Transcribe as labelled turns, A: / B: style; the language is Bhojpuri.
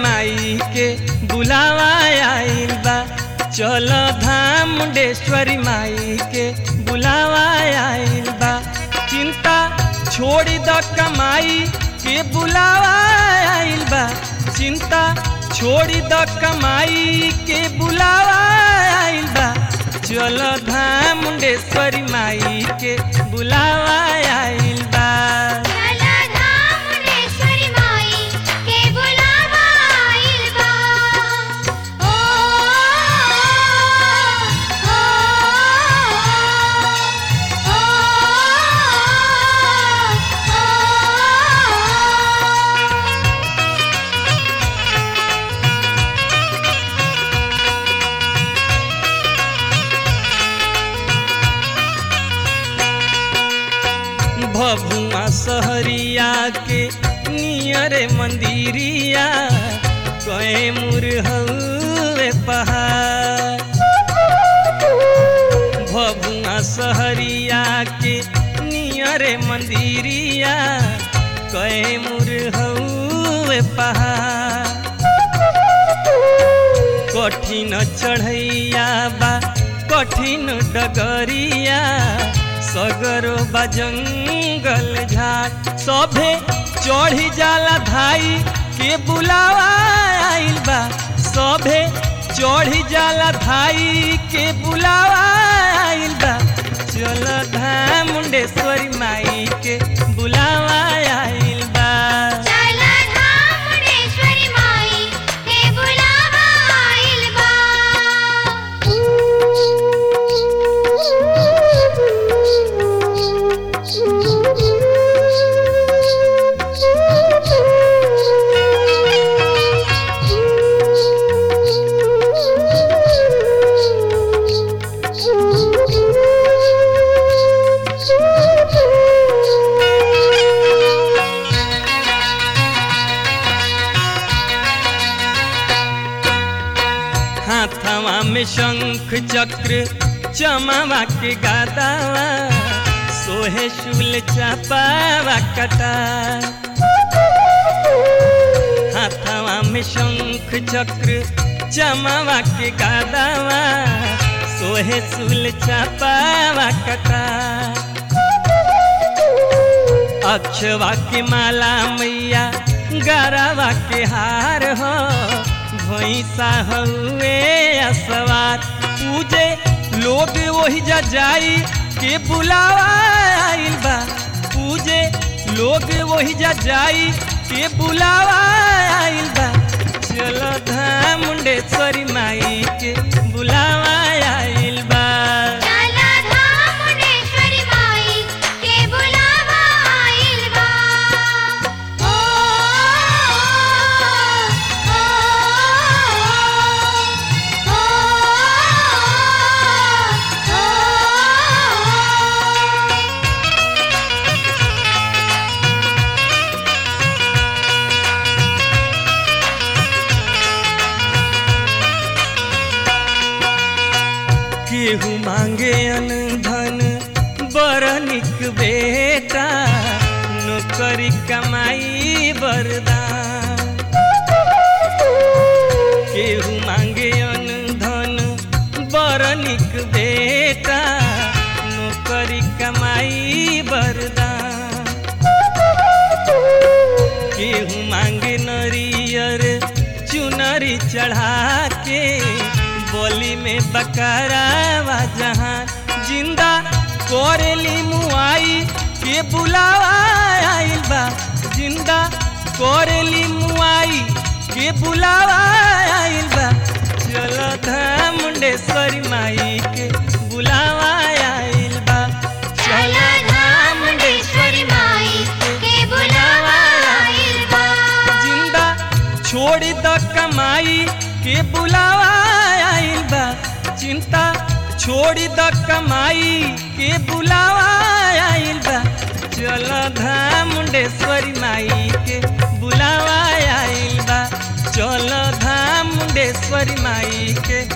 A: माई के बुलावा आइल बा चल धाम मुंडेश्वरी माई के बुलावा आइल बा चिंता छोड़ी द कमाई के बुलावा आइल बा चिंता छोड़ी द कमाई के बुलावा आइल बा चल धाम मुंडेश्वरी माई के बुलावा आइल बा
B: चला धाम मुंडेश्वरी माई के बुलावा आइल बा ओ ओ ओ
A: भभुआ सहरिया के नियरे मंदिरिया कए मुर हउए पहाड़ भभुआ सहरिया के नियरे मंदिरिया कए मुर हउए पहाड़ कठिन चढ़ैया बा कठिन डगरिया सगरो बा जंगल झाड़ सभे चढ़ी जाला धाई के बुलावा आइल बा सभे चढ़ी जाला धाई के बुलावा आइल बा चल धाम मुंडेश्वरी माई के बुलावा आइल बा
B: चला धाम मुंडेश्वरी माई के बुलावा आइल
A: हाथवा में शंख चक्र चमावा के गादावा सोहे शूल चापावा कटा हाथवा में शंख चक्र चमावा के गादावा सोहे शूल चापावा कटा अक्षवा के माला मैया गरावा के हार हो भैंसा हुए असवार पूजे लोग वही जा जाई के बुलावा आइल बा पूजे लोग वही जा जाई के बुलावा आइल बा चलो धाम मुंडेश्वरी माई के बुलावा आइल बा
B: चला धाम मुंडेश्वरी माई के बुलावा आइल बा ओ ओ ओ
A: केहू मांगे अन धन बर निक बेटा नौकरी कमाई बरदान केहू मांगे अन धन बर निक बेटा नौकरी कमाई बरदान केहू मांगे नरियर चुनरी चढ़ा के बोली में बकरावा जहाँ जिंदा कोरेली मुआई के बुलावा आइल बा जिंदा कोरेली मुआई के बुलावा आइल बा चलो धाम मुंडेश्वरी माई के बुलावा आइल बा चलो धाम मुंडेश्वरी माई के बुलावा आइल बा जिंदा छोड़ी द कमाई के बुलावा आइल बा चिंता छोड़ी द कमाई के बुलावा आइल बा चल धाम मुंडेश्वरी माई के बुलावा आइल बा चल धाम मुंडेश्वरी माई के